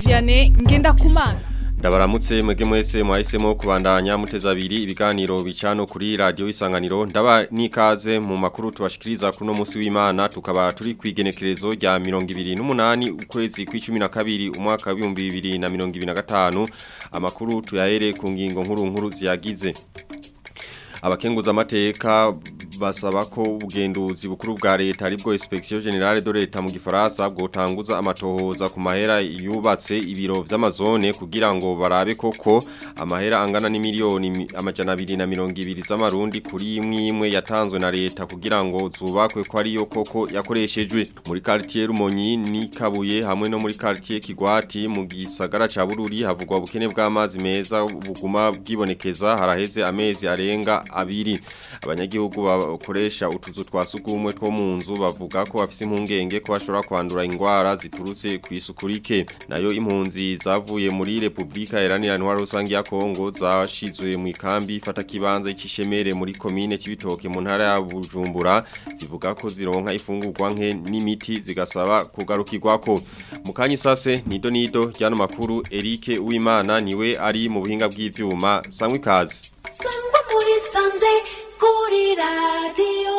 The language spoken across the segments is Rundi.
Vianney Ngendakumana Ndabaramutse mwege mwese mwahisemo kubandanya muteza abiri ibiganiro bicano kuri radio isanganiro ndaba nikaze mu makuru tubashikiriza kuno musi w'Imana tukaba turi kwigenekerezo rya 28 ukwezi kw'icumi na kabiri umwaka wa 2025 amakuru tuyahere ku ngingo nkuru nkuru ziyagize abakenguza amateka basaba ko ubugenduzi bukuru bwa leta aribwo inspection generale de leta mu gifaransa bwotanguza amatohoza ku mahera yubatse ibiro vy'amazone kugira ngo barabe koko amahera angana ni miliyoni amajana 220 z'amarundi kuri imwe imwe yatanzwe na leta kugira ngo zubakwe ko ariyo koko yakoreshejwe muri quartier Rumonyi ni Kabuye hamwe no muri quartier Kigwati mu gisagara ca Bururi havugwa ubukene bw'amazi meza buguma bwibonekeza haraheze amezi arenga abiri abanyagihugu bakoresha utuzu twa sugumwe two mu nzu bavuga ko bafise impungenge ko bashobora kwandura ingwara ziturutse ku isukurike nayo impunzi zavuye muri Republika Iharanira Ntwaro Rusange ya Kongo zashizwe mu ikambi ifata kibanza y'Icishemere muri commune Cibitoke mu ntara ya Bujumbura zivuga ko zironka ifungurwa nke n'imiti zigasaba kugarukirwako mu kanyi sase nido nido ryano makuru Eric Uwimana niwe ari mu buhinga bw'ivyuma sangwe kazi sangwa muri sanze kuri radiyo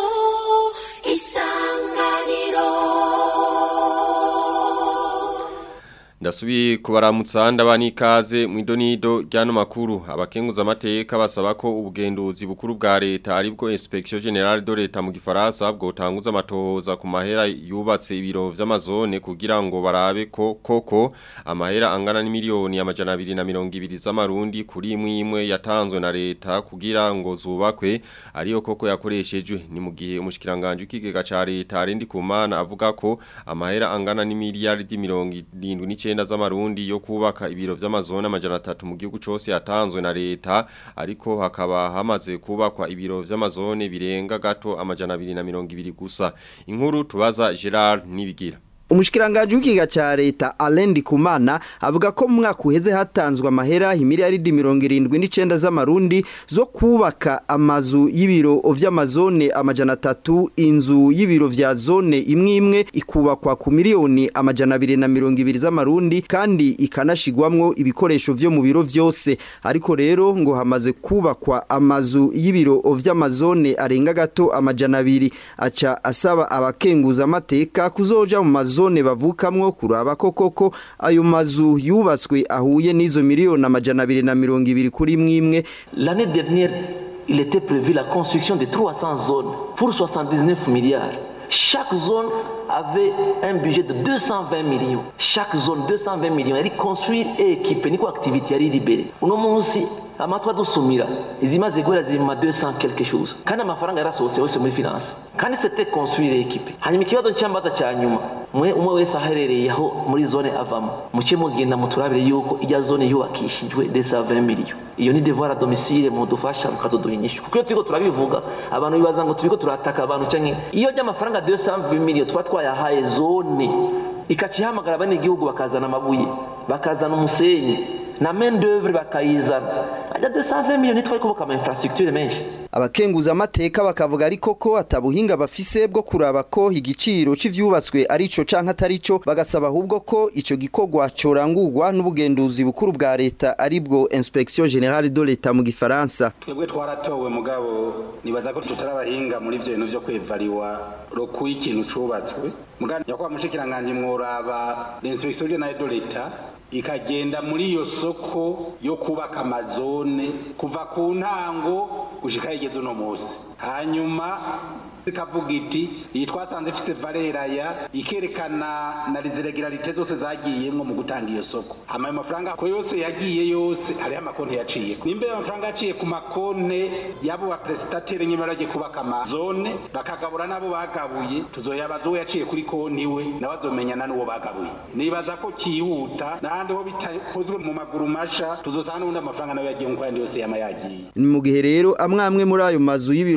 isanganiro Ndasubi kubaramutsa ndabani ikaze mu idonido ryano makuru abakenguza amateka basaba ko ubugenduzi bukuru bwa leta aribwo inspection generale de leta mu gifaransa bwotanguza amatohoza ku mahera yubatse ibiro vy'amazone kugira ngo barabe ko koko amahera angana ni miliyoni amajana 220 z'amarundi kuri imwe imwe yatanzwe na leta kugira ngo zubakwe ariyo koko yakoreshejwe ni mu gihe umushikiranganje w'ikigega ca leta arindi kumana avuga ko amahera angana ni miliyardi 70 icyenda z'amarundi yo kubaka ibiro vy'amazone amajana atatu mu gihugu cose yatanzwe na leta ariko hakaba hamaze kubakwa ibiro vy'amazone birenga gato amajana 220 gusa inkuru tubaza Gerard Nibigira Umushikiranganje w'ikiga ca leta Alain Dikumana avuga ko mu mwaka uheze hatanzwe amahera imiliyaridi 79 z'amarundi zo kubaka amazu y'ibiro vy'amazone amajana atatu inzu y'ibiro vya zone imwe imwe ikubakwa ku miliyoni amajana 220 z'amarundi kandi ikanashigwamwo ibikoresho vyo mu biro vyose ariko rero ngo hamaze kubakwa amazu y'ibiro vy'amazone arenga gato amajana 2 aca asaba abakenguza amateka kuzoja mu mazu zone bavukamwo kuraba ko koko ayo mazu yubatswe ahuye n'izo miliyoni amajana abiri na mirongo ibiri kuri mwimwe L'année dernière, il était prévu la construction de 300 zones pour 79 milliards. Chaque zone avait un budget de 220 millions. Chaque zone 220 millions. Elle construire et équiper niko activité yari libérée. Uno munsi amatwa dusumira izimaze guhera ziri mu 200 quelque chose kandi amafaranga yarasohotse yose muri finance kandi c'était construire et équiper hanyuma ikibazo cyambaza cya nyuma mwe umwe wese aherereye aho muri zone avamo muke mugenda muturabire yuko ijya zone yubakishijwe 220 millions iyo ni devoir à domicile mudufasha mukazoduha inyishu kuko iyo turiko turabivuga abantu bibaza ngo turiko turataka abantu canke iyo ry'amafaranga 220 millions tuba twayahaye zone ikacihamagara bane igihugu bakazana amabuye bakazana umusenyi na main d'œuvre bakayizana ajya 220 millions twari kubaka ama infrastructure menshi abakenguza amateka bakavuga ariko ko atabuhinga bafise bwo kuraba ko igiciro c'ivyubatswe arico canke atarico bagasaba ahubwo ko ico gikorwa corangurwa n'ubugenduzi bukuru bwa leta aribwo inspection générale de l'État mu gifaransa twebwe twaratowe mugabo nibaza ko tutarabahinga muri ivyo bintu vyo kwevariwa roku ikintu cubatswe mugabo nyakwa mushikiranganje mworaba l'inspection générale de l'État ikagenda muri iyo soko yo kubaka amazone kuva ku ntango gushika igeze uno munsi hanyuma ikavuga iti iyi twasanze ifise valera ya ikerekana na riziregilarite zose zagiyemwo mu gutanga iyo soko ama mafaranga ko yose yagiye yose hariho amakonti yaciye nimba ayo mafaranga yaciye ku makonte y'abo ba prestataire nyine baragiye kubaka amazone bakagabura n'abo bagabuye tuzoyabaza uwo yaciye kuri konti we nawe azomenyana n'uwo bagabuye nibaza ko kihuta n'ahandi ho bitakozwe mu maguru masha tuzosanga n'ubundi amafaranga nawe yagiye nk'uko ayandi yose yama yagiye ni mu gihe rero amwe amwe muri ayo mazu y'ibiro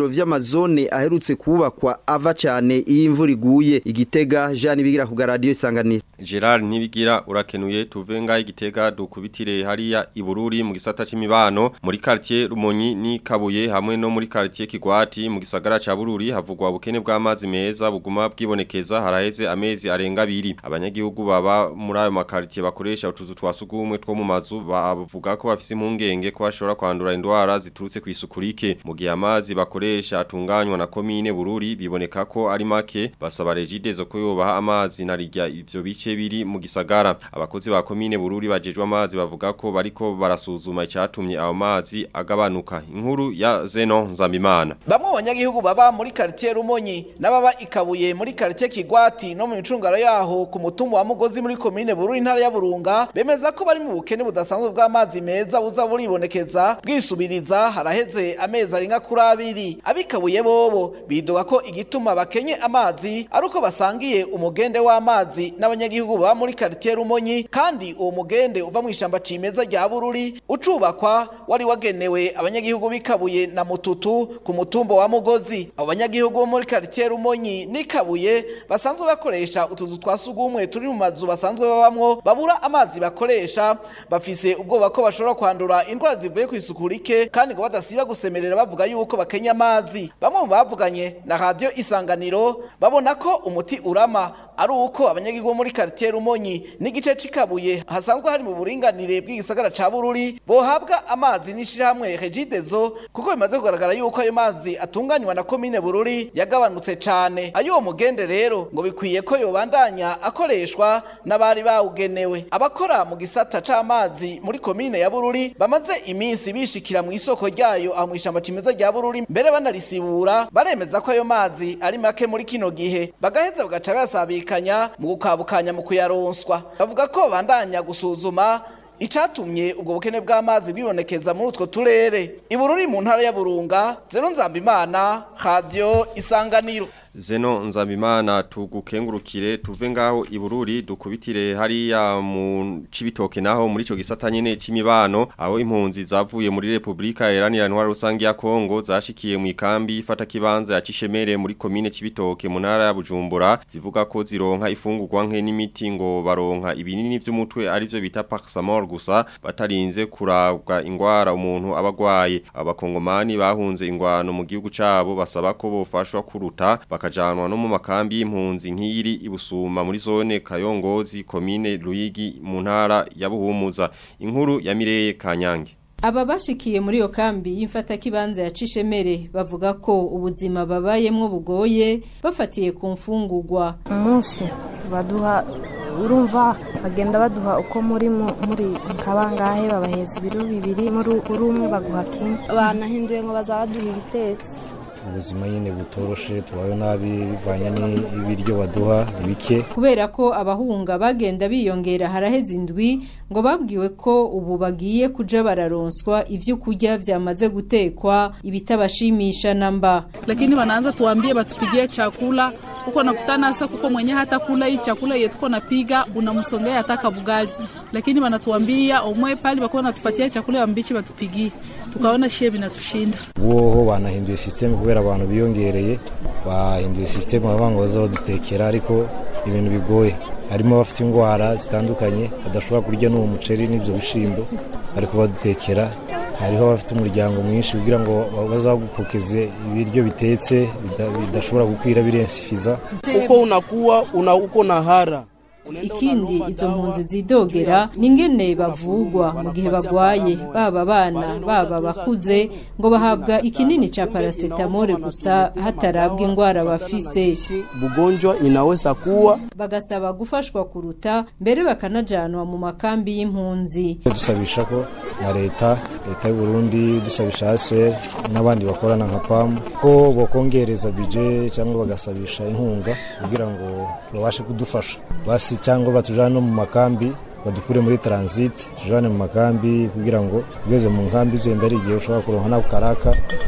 vy'amazone aherutse kubakwa ava cyane iyo imvura iguye igitega Jean bigira ku radio isanganiro Gerard Nibigira urakenuye tuvenga igitega dukubitire hariya ibururi mu gisata c'imibano muri quartier Rumonyi ni Kabuye hamwe no muri quartier Kigwati mu gisagara ca Bururi havugwa ubukene bw'amazi meza buguma bwibonekeza haraheze amezi arenga abiri abanyagihugu baba muri ayo makartier bakoresha utuzu twasugumwe two mu mazu bavuga ko bafise impungenge ko bashobora kwandura indwara ziturutse kwisukurike mu gihe amazi bakoresha atunganywa na komine Bururi biboneka ko ari make basaba regidezo ko yobaha amazi narijya ivyo bice biri mu gisagara abakozi ba komine Bururi bajejwe amazi bavuga ko bariko barasuzuma icatumye ayo mazi agabanuka inkuru ya Zeno Nzambimana Bamwe mu banyagihugu baba muri quartier Rumonyi n'ababa ikabuye muri quartier Kigwati no mu micungaro yaho ku mutumba wa Mugozi muri komine Bururi ntara ya Burunga bemeza ko bari mu bukene budasanzwe bw'amazi meza buza buribonekeza bwisubiriza haraheze amezi arenga kuri abiri abikabuye bobo bidoga ko igituma bakenye amazi ari uko basangiye umugende w'amazi n'abanyagihugu baba muri quartier Rumonyi kandi uwo mugende uva mu ishamba cimeza rya Bururi ucubakwa wari wagenewe abanyagihugu bikabuye na mututu ku mutumba wa Mugozi abo banyagihugu bo muri quartier Rumonyi nikabuye basanzwe bakoresha utuzu twasugumwe turi mu mazu basanzwe babamwo babura amazi bakoresha bafise ubwoba ko bashobora kwandura indwara zivuye ku isuku rike kandi ngo badasiba gusemerera bavuga yuko bakenya amazi bamwe mu bavuganye na radio isanganiro babona ko umuti urama ari uko abanyagihugu bo muri quartier Rumonyi n'igice cikabuye hasanzwe hari mu buringanire bw'igisagara ca Bururi bohabwa amazi n'ishirahamwe Regidezo kuko bimaze kugaragara yuko ayo mazi atunganywa na komine Bururi yagabanutse cane ayo uwo mugende rero ngo bikwiye ko yobandanya akoreshwa n'abari bawugenewe abakora mu gisata c'amazi muri komine ya Bururi bamaze iminsi bishikira mu isoko ryayo aho mw'ishamba cimeza rya Bururi mbere banarisibura baremeza ko ayo mazi ari make muri kino gihe bagaheza bagaca basabikanya mu gukabukanya mu kuyaronswa bavuga ko bandanya gusuzuma icatumye ubwo bukene bw'amazi bibonekeza muri utwo turere ibururi mu ntara ya Burunga zero nzambimana radio isanganiro Zeno nzabimana tugukengurukire tuve ngaho ibururi dukubitire hariya mu cibitoke naho muri ico gisata nyene c'imibano aho impunzi zavuye muri Republika Iharanira Intwaro Rusange ya Kongo zashikiye mu ikambi ifata kibanza ya Cishemere muri komine cibitoke mu ntara ya Bujumbura zivuga ko zironka ifungurwa nke n'imiti ngo baronka ibinini vy'umutwe ari byo bita Paxamol gusa batarinze kurabwa ingwara umuntu abagwaye abakongomani bahunze ingwano mu gihugu cabo basaba ko bofashwa kuruta bakajanwa no mu makambi y'impunzi nk'iri ibusuma muri zone Kayongozi komine Ruyigi mu ntara ya Buhumuza inkuru ya Mireye Kanyange Aba bashikiye muri iyo kambi y'imfata kibanza ya Cishemere bavuga ko ubuzima babayemwo bugoye bafatiye ku mfungurwa umunsi baduha urumva bagenda baduha uko muri muri kabangahe babaheza ibiro bibiri muri umwe baguha kimwe banahinduye ngo bazabaduha ibitetse ubuzima nyine butoroshe tubayeho nabi bivanye n'ibiryo baduha bike kubera ko abahunga bagenda biyongera haraheze indwi ngo babwiwe ko ubu bagiye kuja bararonswa ivyo kurya vyamaze gutekwa ibitabashimisha namba lakini wanaanza tuambie batupigie chakula uko nakutana sasa kuko mwenye hata kula hii chakula yetu tuko napiga unamsongea hata bugali lakini wanatuambia omwe pale bako natupatia chakula mbichi batupigie tukaona shie binatushinda woho banahinduye system kubera abantu biyongereye bahinduye system bavuga ngo bazodutekera ariko ibintu bigoye harimo abafite indwara zitandukanye badashobora kurya n'uwo muceri n'ibyo bishimbo ariko badutekera hariho abafite umuryango mwinshi kugira ngo bazagupokeze ibiryo bitetse bidashobora gukwira birensifiza uko unakuwa una uko na hara ikindi izo mpunzi zidogera ningene bavugwa mu gihe bagwaye baba abana baba bakuze ngo bahabwa ikinini cha paracetamol gusa hatarabwa ingwara bafise bugonjwa inaweza kuwa bagasaba gufashwa kuruta mbere bakanajanwa mu makambi y'impunzi dusabisha ko na leta leta y'u Burundi dusabisha ASR n'abandi bakorana nka PAM ko bokongereza budget cyangwa bagasabisha inkunga kugira ngo babashe kudufasha basi cyangwa batujane no mu makambi badukure muri transit tujane mu makambi kugira ngo ugeze mu nkambi uzenda ari igihe ushobora kuronka nako karaka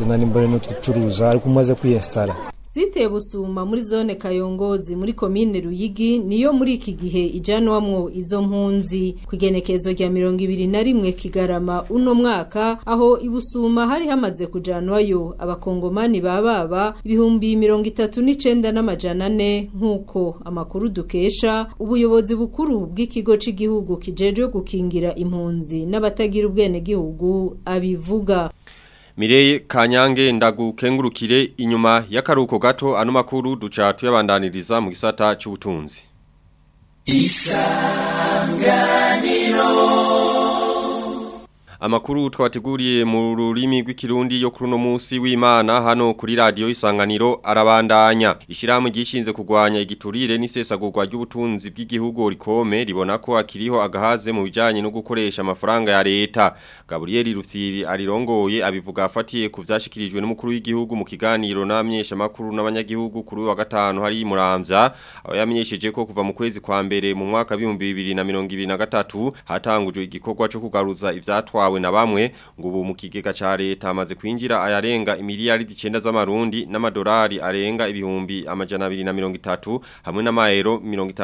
tunani mbone n'utucuruza ariko umaze kwiyesitara Site busuma muri zone Kayongozi muri komine Ruyigi niyo muri iki gihe ijanwamwo izo mpunzi kwigenekezo rya 2021 kigarama uno mwaka aho ibusuma hari hamaze kujanwayo abakongomani bababa ibihumbi 39 n'amajana 4 nkuko amakuru dukesha ubuyobozi bukuru bw'ikigo c'igihugu kijejwe gukingira impunzi n'abatagira ubwene gihugu abivuga Mireye Kanyange ndagukengurukire inyuma y'akaruko gato ano makuru duca tuyabandaniriza mu gisata cy'ubutunzi. Isanganiro Amakuru twateguriye mu rurimi rw'ikirundi yo kuri no munsi w'Imana hano kuri radio Isanganiro arabandanya. Ishirahamwe gishinze kugwanya igiturire n'isesagurwa ry'ubutunzi bw'igihugu rikome ribona ko akiriho agahaze mu bijanye no gukoresha amafaranga ya leta. Gabriel Rufyiri arirongoye abivuga afatiye ku vyashikirijwe n'umukuru w'igihugu mu kiganiro n'amenyesha makuru n'abanyagihugu kuri wa gatanu hari muramvya aho yamenyesheje ko kuva mu kwezi kwa mbere mu mwaka wa 2023 hatangujwe igikorwa cyo kugaruza ivyatwawe na bamwe ngo ubu mu kigega ca leta amaze kwinjira ayarenga imiliyaridi 9 z'amarundi n'amadolari arenga ibihumbi amajana 230 hamwe n'amaero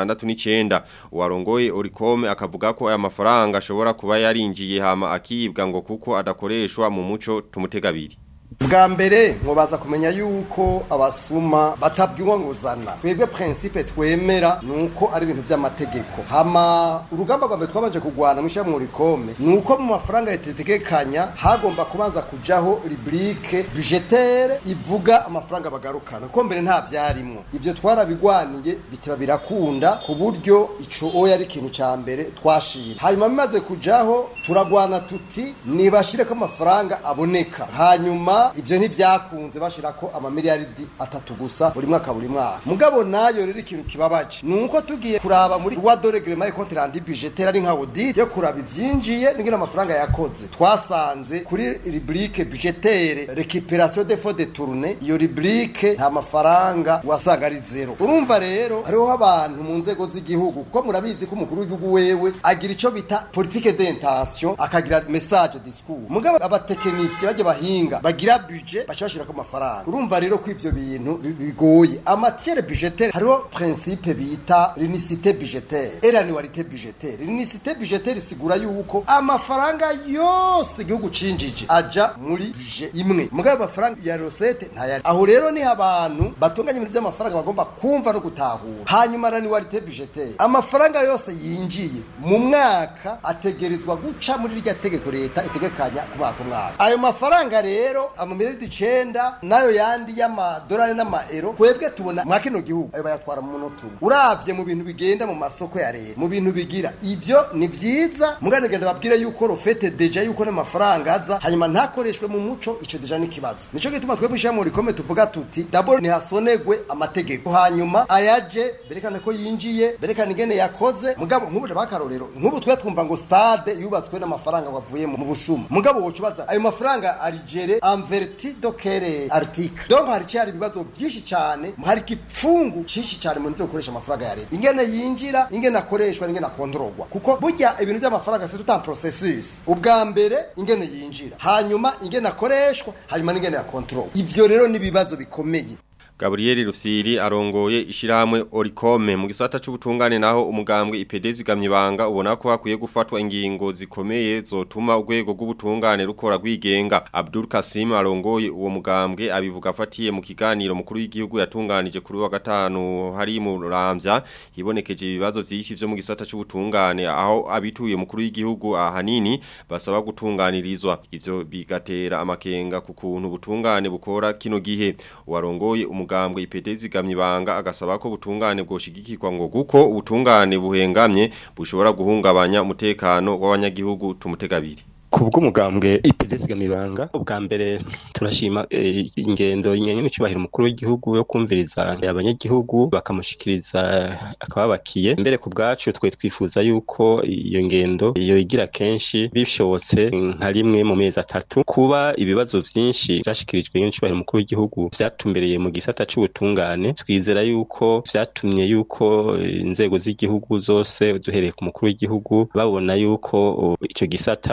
69 uwarongoye Oricom akavuga ko aya mafaranga ashobora kuba yarinjiye hama akibwa ngo kuko adakoreshwa mu muco tumutegabiri bwa mbere mubaza kumenya yuko abasuma batabwiwa ngo zana twebwe principe twemera nuko ari ibintu by'amategeko hama urugamba rwa mbere twabanje kugwana mushyira mu rikome nuko mu mafaranga yatetekekanya hagomba kubanza kujaho rubrique budgetaire ivuga amafaranga bagarukana ko mbere nta byarimwo ivyo twarabigwaniye bitaba birakunda ku buryo ico oya ari ikintu ca mbere twashira hanyuma bimaze kujaho turagwana tuti nibashireko amafaranga aboneka hanyuma ivyo ntivyakunze bashirako amamiliyaridi atatu gusa buri mwaka buri mwaka mugabo nayo rero ikintu kibabaje nuko tugiye kuraba muri loi de règlement et compte rendu budgétaire ari nka audit yo kuraba ivyinjiye n'ingene amafaranga yakoze twasanze kuri rubrique budgétaire récupération des fonds détournés iyo rubrique nta mafaranga wasanga ari zero urumva rero hariho abantu mu nzego z'igihugu kuko murabizi ko umukuru w'igihugu wewe agira ico bita politique d'intention akagira message discours mugabo abatekinisiye baje bahinga bagira budget bashashira ko amafaranga urumva rero ko ivyo bintu bigoye amatiere budgetaire hariho principe bita l'unicité budgetaire et l'annualité budgetaire l'unicité budgetaire isigura yuko amafaranga yose igihugu cinjije aja muri budget imwe mugabo amafaranga ya recette ntayari aho rero ni abantu batunganya ibintu by'amafaranga bagomba kumva no gutahura hanyuma l'annualité budgetaire amafaranga yose yinjiye mu mwaka ategerezwa guca muri rya tegeko leta itegekanya ku mwaka umwaka ayo mafaranga rero amamiliyaridi icenda nayo yandi y'amadolari n'amaero twebwe tubona mwa kino gihugu ayo bayatwara mu munota umwe uravye mu bintu bigenda mu masoko ya leta mu bintu bigira ivyo ni vyiza mugane genda babwire yuko rofete deja yuko n'amafaranga aza hanyuma ntakoreshwe mu muco ico deja n'ikibazo nico gituma twebwe ishyira mu rikome tuvuga tuti dabord ntihasonegwe amategeko hanyuma ayaje berekane ko yinjiye berekane ingene yakoze mugabo nk'ubu bakarorero nk'ubu twe twumva ngo stade yubatswe n'amafaranga wavuye mu busuma mugabo woca ubaza ayo mafaranga arigere enverti do kere article donc hari cyari ibibazo byinshi cyane hari kipfungu cyinshi cyane mu nzego gukoresha amafaranga ya leta ingene yinjira ingene akoreshwa ingene akontorogwa kuko burya ibintu by'amafaranga c'est tout un processus ubwa mbere ingene yinjira hanyuma ingene akoreshwa hanyuma n'ingene akontorogwa ivyo rero ni ibibazo bikomeye Gabriel Rufyiri arongoye ishirahamwe Oricome mu gisata c'ubutungane naho umugambwe IPD zigamye banga ubona ko hakwiye gufatwa ingingo zikomeye zotuma urwego rw'ubutungane rukora rwigenga Abdul Kasim arongoye uwo mugambwe abivuga afatiye mu kiganiro mukuru w'igihugu yatunganije kuri wa gatanu hari mu Ramvya hibonekeje ibibazo vyinshi vyo mu gisata c'ubutungane aho abituye mukuru w'igihugu ahanini basaba gutunganirizwa ivyo bigatera amakenga ku kuntu ubutungane bukora kino gihe warongoye umugambwe IPD zigamye banga agasaba ko butungane bwoshigikirwa ngo guko ubutungane buhengamye bushobora guhungabanya umutekano w'abanyagihugu tumutegabiri kubwo umugambwe IPDS gamibanga ubwa mbere turashima e, ingendo inyenye n'icubahiro umukuru w'igihugu yo kumviriza abanyagihugu bakamushikiriza akababakiye mbere ku bwacu twe twifuza yuko iyo ngendo iyo igira kenshi bishobotse nka rimwe mu mezi atatu kuba ibibazo vyinshi vyashikirijwe n'icubahiro umukuru w'igihugu vyatumbereye mu gisata c'ubutungane twizera yuko vyatumye yuko inzego z'igihugu zose duhereye ku mukuru w'igihugu babona yuko ico gisata ari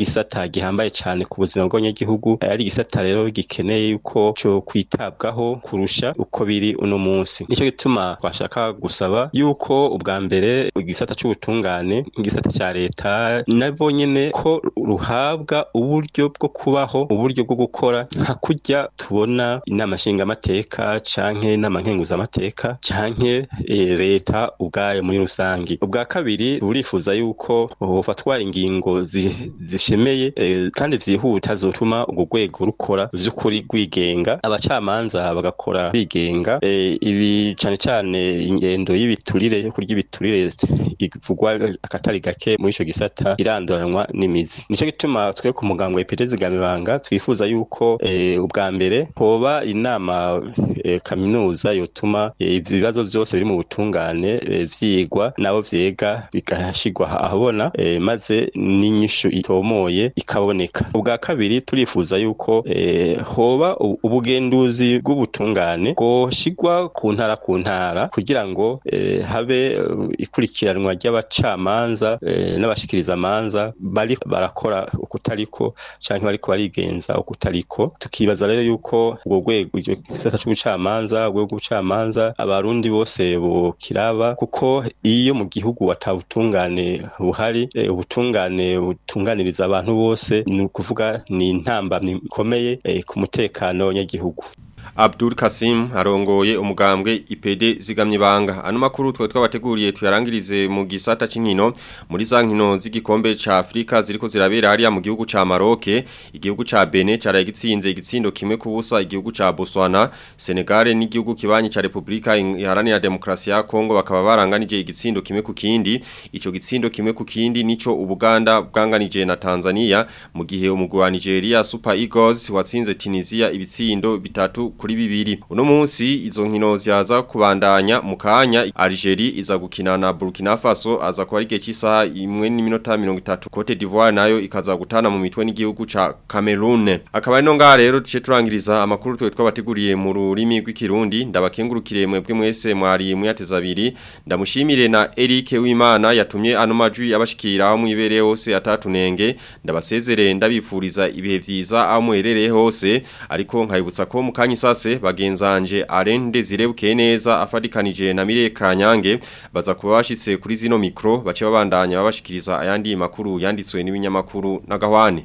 igisata gihambaye cyane ku buzima bw'abanyagihugu ari igisata rero gikeneye yuko cyo kwitabwaho kurusha uko biri uno munsi nicyo gituma twashaka gusaba yuko ubwa mbere igisata c'ubutungane igisata cya leta nabo nyene ko ruhabwa uburyo bwo kubaho uburyo bwo gukora nka kurya tubona inama nshingamateka canke inama nkenguzamateka canke e, leta ubwayo muri rusangi ubwa kabiri burifuza yuko hofatwa ingingo zi- zishemeye e, kandi vyihuta zotuma urwo rwego rukora vy'ukuri rwigenga abacamanza bagakora bigenga e, ibi cane cane ingendo y'ibiturire yo kurya ibiturire ivugwa akatari gake muri ico gisata iranduranwa n'imizi nico gituma twe ku muganga wa ipetezi gamibanga twifuza yuko e, ubwa mbere hoba inama e, kaminuza yotuma e, ivyo bibazo vyose biri mu butungane e, vyigwa nabo vyega bigashigwa ahabona e, maze n'inyishu itomoye ikaboneka ubwa kabiri turifuza yuko e, hoba u- ubugenduzi bw'ubutungane bwoshigwa ku ntara ku ntara kugira ngo e, habe e, ikurikiranwa ry'abacamanza e, n'abashikirizamanza bari barakora ukutariko canke bariko barigenza ukutariko tukibaza rero yuko ubwo rwego ico gisata c'ubucamanza urwego rw'ubucamanza abarundi bose bokiraba kuko iyo mu gihugu atabutungane buhari e, ubutungane butunganiriza abantu bose ni ukuvuga ni intambamyi ikomeye e, ku mutekano w'abanyagihugu Abdul Kasim arongoye umugambwe IPD zigamye banga ano makuru twe twabateguriye tuyarangirize mu gisata c'inkino muri za nkino z'igikombe ca Afrika ziriko zirabera hariya mu gihugu ca Maroc igihugu ca Benin caraye gitsinze igitsindo kimwe ku busa igihugu ca Botswana Senegal n'igihugu kibanyi ca Republika Iharanira Demokrasi ya Kongo bakaba baranganije igitsindo kimwe ku kindi ico gitsindo kimwe ku kindi nico Ubuganda bwanganije na Tanzania mu gihe umugwi wa Nigeria Super Eagles watsinze Tunisia ibitsindo bitatu kuri bibiri uno munsi izo nkino zihaza kubandanya mu kanya Algeria iza gukina na Burkina Faso aza kuba ari igihe cy'isaha imwe n'iminota 30 Cote d'Ivoire nayo ikaza gutana mu mitwe n'igihugu ca Cameroon akaba ari no ngaha rero duce turangiriza amakuru twe twabateguriye mu rurimi rw'ikirundi ndabakengurukire mwebwe mwese mwari muyateza abiri ndamushimire na Eric Wimana yatumye ano majwi abashikira aho mwibereye hose atatunenge ndabasezere ndabifuriza ibihe vyiza aho muherereye hose ariko nkayibutsa ko mu kanya isase bagenzanje Arende zirebuke neza afadikanije na Mire Kanyange baza kuba bashitse kuri zino mikro bace babandanya babashikiriza ayandi makuru yanditswe n'ibinyamakuru n'agahwane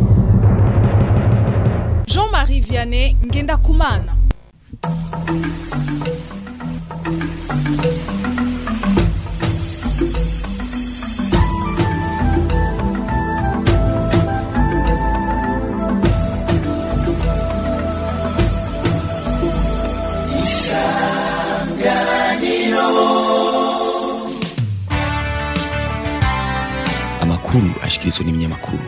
Jean-Marie Vianney Ngendakumana amakuru ashikirizwa n'ibinyamakuru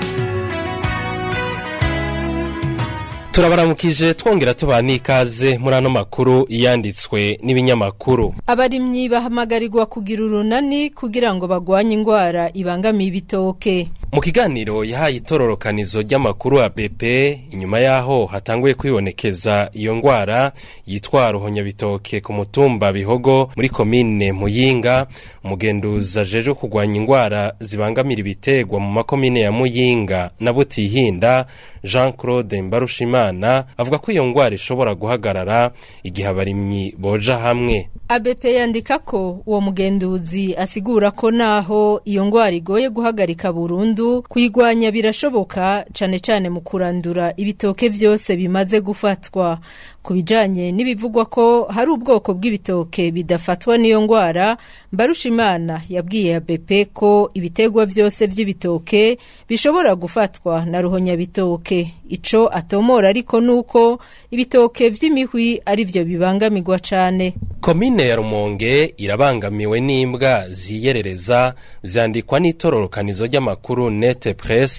turabaramukije twongera tubaha n'ikaze muri ano makuru yanditswe n'ibinyamakuru abarimyi bahamagarirwa kugira urunani kugira ngo bagwanye indwara ibangamiye ibitoke mu kiganiro yahaye itororokanizo ry'amakuru ya BP inyuma yaho hatanguye kwibonekeza iyo ndwara yitwa ruhonyabitoke ku mutumba bihogo muri komine muyinga umugenduzi ajeje kurwanya indwara zibangamira ibitegwa mu makomine ya muyinga na butihinda jean claude mbarushimana avuga ko iyo ndwara ishobora guhagarara igihe abarimyi boja hamwe ABP yandika ko uwo mugenduzi asigura ko naho iyo ndwara igoye guhagarika burundu kuyigwanya birashoboka cane cane mu kurandura ibitoke vyose bimaze gufatwa ku bijanye n'ibivugwa ko hari ubwoko bw'ibitoke bidafatwa n'iyo ndwara Mbarushimana yabwiye ABP ko ibitegwa vyose vy'ibitoke bishobora gufatwa na ruhonyabitoke ico atomora ariko nuko ibitoke vy'imihwi ari vyo bibangamirwa cane komine ya rumonge irabangamiwe n'imbwa ziyerereza vyandikwa n'itororokanizo ry'amakuru nete presse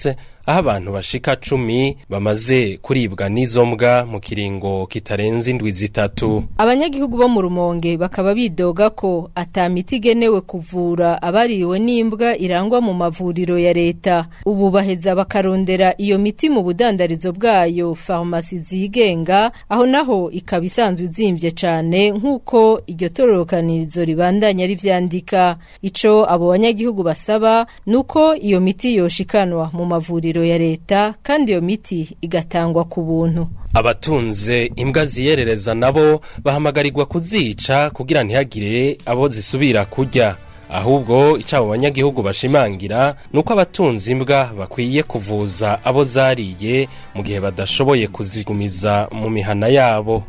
aho abantu bashika cumi bamaze kuribwa n'izo mbwa mu kiringo kitarenze indwi zitatu abanyagihugu bo mu rumonge bakaba bidoga ko ata miti igenewe kuvura abariwe n'imbwa irangwa mu mavuriro ya leta ubu baheza bakarondera iyo miti mu budandarizo bwayo farumasi zigenga aho naho ikaba isanzwe izimvye cane nk'uko iryo tororokanirizo ribandanya rivyandika ico abo banyagihugu basaba nuko iyo miti yoshikanwa mu mavuriro ya leta kandi iyo miti igatangwa ku buntu abatunze imbwa ziyerereza nabo bahamagarirwa kuzica kugira ntihagire abo zisubira kurya ahubwo icyo abo banyagihugu bashimangira ni uko abatunze imbwa bakwiye kuvuza abo zariye mu gihe badashoboye kuzigumiza mu mihana yabo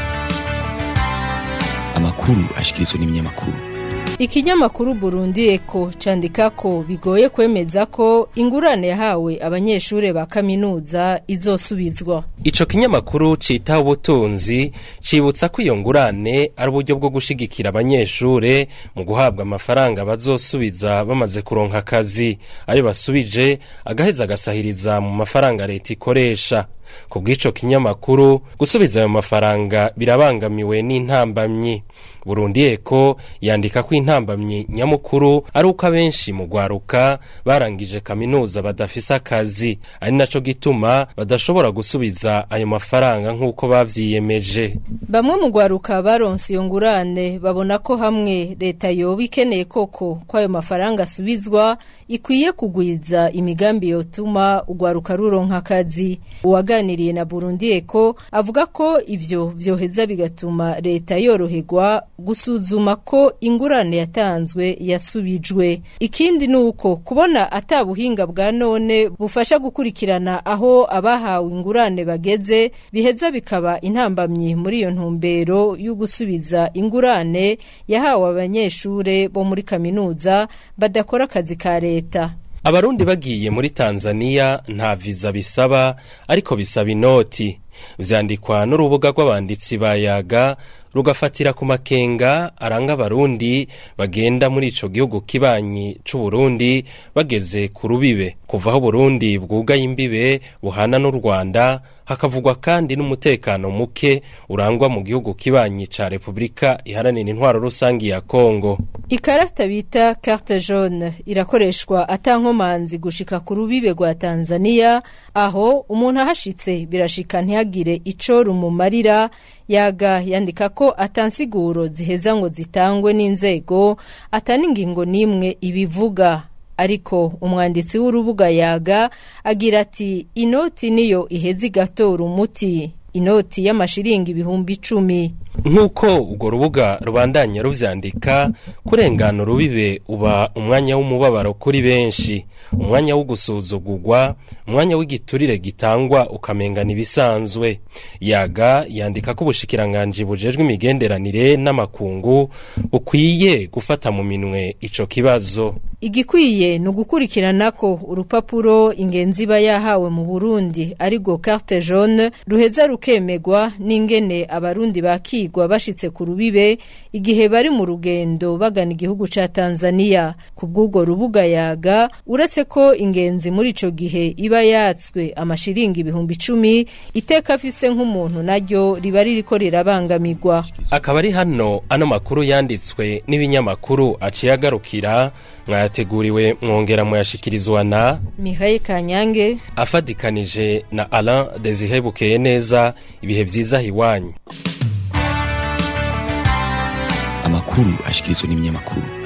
amakuru ashikirizwa n'ibinyamakuru Ikinyamakuru Burundi Eko candika ko bigoye kwemeza ko ingurane yahawe abanyeshure ba kaminuza izosubizwa. Ico kinyamakuru cita ubutunzi cibutsa ko iyo ngurane ari uburyo bwo gushigikira abanyeshure mu guhabwa amafaranga bazosubiza bamaze kuronka akazi ayo basubije agaheza agasahiriza mu mafaranga leta ikoresha ku bw'ico kinyamakuru gusubiza ayo mafaranga birabangamiwe n'intambamyi burundi eko yandika ko intambamyi nyamukuru ari uko abenshi mu gwaruka barangije kaminuza badafise akazi ari naco gituma badashobora gusubiza ayo mafaranga nk'uko bavyiyemeje Bamwe mu gwaruka baronse iyo ngurane babona ko hamwe leta yoba ikeneye koko ko ayo mafaranga asubizwa ikwiye kugwiza imigambi yotuma ugwaruka ruronka akazi uwaganiriye na Burundi Eko avuga ko ivyo vyoheza bigatuma leta yoroherwa gusuzuma ko ingurane yatanzwe yasubijwe ikindi nuko kubona atabuhinga bwa none bufasha gukurikirana aho abahawe ingurane bageze biheza bikaba intambamyi muri iyo ntumbero yo gusubiza ingurane yahawe abanyeshure bo muri kaminuza badakora akazi ka leta abarundi bagiye muri tanzania nta viza bisaba ariko bisaba inoti vyandikwa n'urubuga rw'abanditsi ba yaga rugafatira ku makenga aranga abarundi bagenda muri ico gihugu kibanyi c'uburundi bageze ku rubibe kuva aho burundi bwugaye imbibe buhana n'u rwanda hakavugwa kandi n'umutekano muke urangwa mu gihugu kibanyi ca repubulika iharanira intwaro rusangi ya kongo ikarata bita carte jaune irakoreshwa atankomanzi gushika ku rubibe rwa tanzania aho umuntu ahashitse birashika ntihagire ico rumumarira yaga yandika ko atansiguro ziheza ngo zitangwe n'inzego atani ingingo n'imwe ibivuga ariko umwanditsi w'urubuga yaga agira ati inoti niyo iheza igatora umuti inoti y'amashiringi ibihumbi icumi nk'uko urwo rubuga rubandanya ruvyandika kurengana urubibe uba umwanya w'umubabaro kuri benshi umwanya wo gusuzugurwa umwanya w'igiturire gitangwa ukamengana ibisanzwe yaga yandika ko ubushikiranganji bujejwe imigenderanire n'amakungu bukwiye gufata mu minwe ico kibazo igikwiye ni ugukurikirana ko urupapuro ingenzi iba yahawe mu burundi ariko carte jaune ruheza rukemegwa n'ingene abarundi bakigwa bashitse ku rubibe igihe bari mu rugendo bagana igihugu ca tanzania ku bw'ubwo rubuga yaga uretse ko ingenzi muri ico gihe iba yatswe amashiringi ibihumbi icumi iteka afise nk'umuntu naryo riba ririko rirabangamirwa akaba ari hano ano makuru yanditswe n'ibinyamakuru aciye agarukira mwayateguriwe mwongera muyashikirizwa na mihaye kanyange afadikanije na alain desire bukeye neza ibihe vyiza hiwanyu amakuru ashikirizwa n'ibinyamakuru